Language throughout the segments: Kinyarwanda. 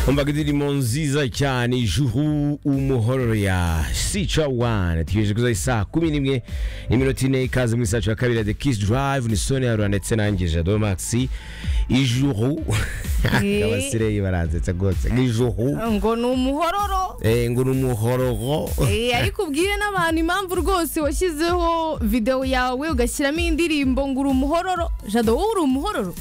umvaga indirimbo nziza cyane ijuru umuhororo ya sica wani tugejeje kuzaho isaa kumi n'imwe n'iminota ine ikaze muri saa cumi na kabiri ya the kiss drive ni soni ya rura ndetse nanjye jado maxi ijuru abasire baranzetsa rwose ijuru ngo ni umuhororo eh, ngo ni umuhororo Eh, ariko ubwire n'abantu impamvu rwose washyizeho videwo yawe ugashyiramo indirimbo ngo uri umuhororo jado wowe uri umuhororo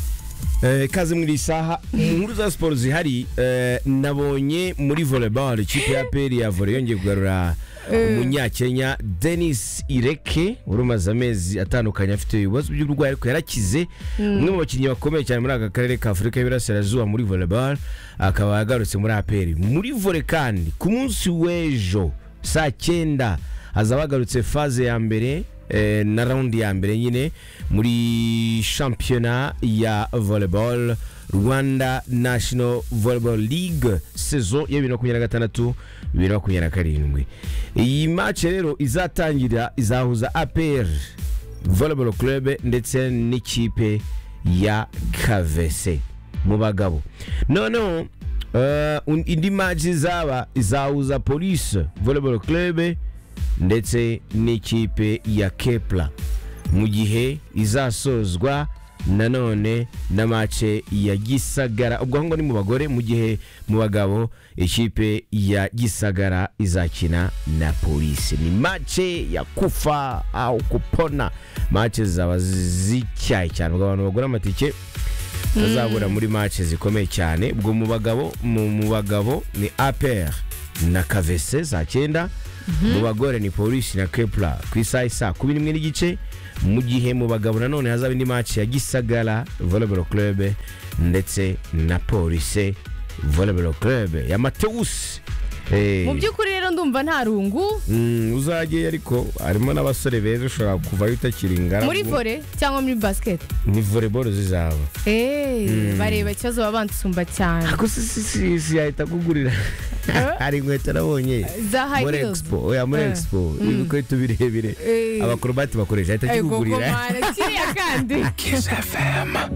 Eh, ikaze muri iyi saha inkuru za siporo zihari eh, nabonye muri volleyball ikipe ya peri ya volley yongeye kugarura umunyakenya denis ireke wari umaze amezi atandukanye afite ibibazo by'uburwayi ariko yarakize umwe mu bakinnyi bakomeye cyane muri aka karere ka afurika y'iburasirazuba muri volleyball akaba yagarutse muri aperi muri volley kandi ku munsi w'ejo saa cyenda hazaba hagarutse faze ya mbere eh, na raundi ya mbere nyine muri shampiyona ya volleyball rwanda national volleyball league saison ya bibiri na makumyabiri na gatandatu bibiri na makumyabiri na karindwi iyi match rero izatangira izahuza apr volleyball club ndetse n'ikipe ya kavese mu bagabo noneho eh, un- indi match izaba izahuza police volleyball club ndetse n'ikipe ya kepla mu gihe izasozwa nanone na mace ya gisagara ubwo ahubwo ni mu bagore mu gihe mu bagabo ikipe ya gisagara izakina na polisi ni mace ya kufa au kupona mace zaba zityaye cyane ubwo abantu bagura amatike bazabura muri mace zikomeye cyane ubwo mu bagabo mu mu bagabo ni APR na kavese saa cyenda mu bagore ni polisi na kepla ku isaha isa kumi n'imwe n'igice mu gihe mu bagabo nanone hazaba indi mace ya gisagara volleyball club ndetse na polisi volleyball club ya matewusi Eh, mu by'ukuri rero ndumva nta rungu mm, uzajye ariko harimo n'abasore beza ushobora kuvayo utakiri ingaragu muri vore cyangwa muri basiketi ni volleyball zizaba eee bareba ikibazo baba bansumba cyane ako si si si si yahita kugurira hari inkweto nabonye za high muri heels expo oya muri Eh. expo ibikweto birebire Eh. abakorobati bakoresha ahita Ego, kikugurira gomara, kiriya kandi Kiss FM.